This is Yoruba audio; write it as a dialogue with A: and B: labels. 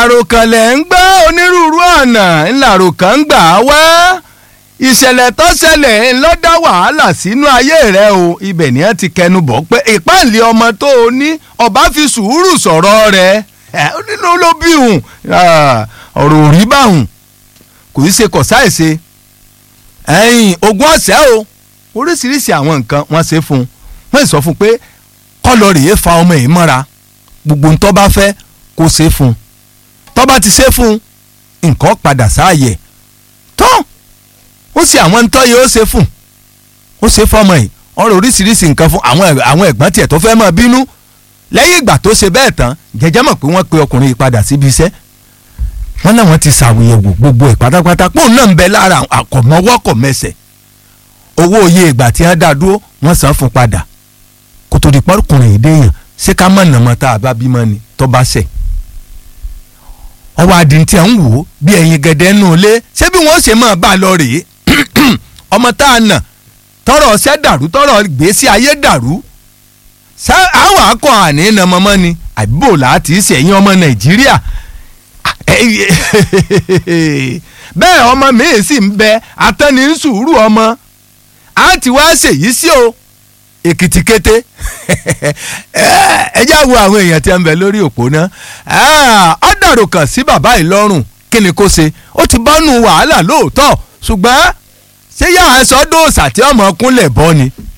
A: àròkànlẹ̀ ń gbọ́ onírúurú ọ̀nà ńláròkàn ń gbà wá ìṣẹ̀lẹ̀ tó ṣẹlẹ̀ ńlọ dá wàhálà sínú ayé rẹ o ibẹ̀ ni wọ́n ti kẹnu bọ̀ pé ìpáǹlẹ̀ ọmọ tó o ní ọba fi sùúrù sọ̀rọ̀ rẹ nínú ló bí hùn ọ̀rọ̀ ò rí báhùn kò í ṣe kọ̀ sáìṣe ẹ̀yìn ogún ọ̀sẹ̀ o oríṣiríṣi àwọn nǹkan wọ́n ṣe fún un wọ́n sọ fún un pé kọ́lọ̀ rèé fa ọmọ yìí mọ́ra gbogbo ń tó bá fẹ́ kó ṣe fún un tó bá ti ṣe fún un nǹkan padà sáàyè tán ó sì àwọn ntọ́ yìí ó ṣe fún ó ṣe fọmọ yìí ọ̀rọ̀ oríṣiríṣi nǹkan fún àwọn àwọn ẹ̀gbọ́n tiẹ̀ tó fẹ́ máa bínú lẹ́yìn ìgbà tó ṣe bẹ́ẹ̀ tán jẹ́jẹ́ mọ̀ pé wọ́n pe ọkùnrin yìí padà síbi iṣẹ́ wọ́n náà wọ́n ti ṣàwòyẹ̀wò gbogbo ẹ̀ pátápátá pò náà ń bẹ lára àkọ̀mọ́wọ́ kọ̀ mẹsẹ̀ owó iye ìgbà tí wọ́n dá dúró wọ́n san fún padà kó tó di pọ́kùnrin yìí déèyàn ṣé ká mọ̀ nàmọ́ tá a bá bímọ ni tó bá ṣẹ̀ ọwọ́ adìntí à ń wò ó bí ẹ̀yin gẹ̀dẹ̀ nù lé ṣé bí wọ́n ṣe máa bá a lọ rèé ọmọ tá a nà tọrọ ọsẹ dàrú tọrọ gbèsè ayé dàrú àwọn akọ àní nà mọmọ ni àbíbò láti ṣẹ̀yìn ọmọ nàìjíríà bẹ́ẹ̀ ọmọ mi sì ń bẹ atẹ́ni ń sùúrù ọmọ á ti wá ṣèyí sí o èkìtì kété ẹ já wo àwọn èèyàn tí ń bẹ lórí òpó náà ọ dàrú kàn sí bàbá ìlọrùn kí ni kó ṣe ó ti bọ́nu wàhálà lóòótọ́ ṣùgbọ́n ṣé yàrá sọ dóòsà tí ọmọ kúnlẹ̀ bọ́ ni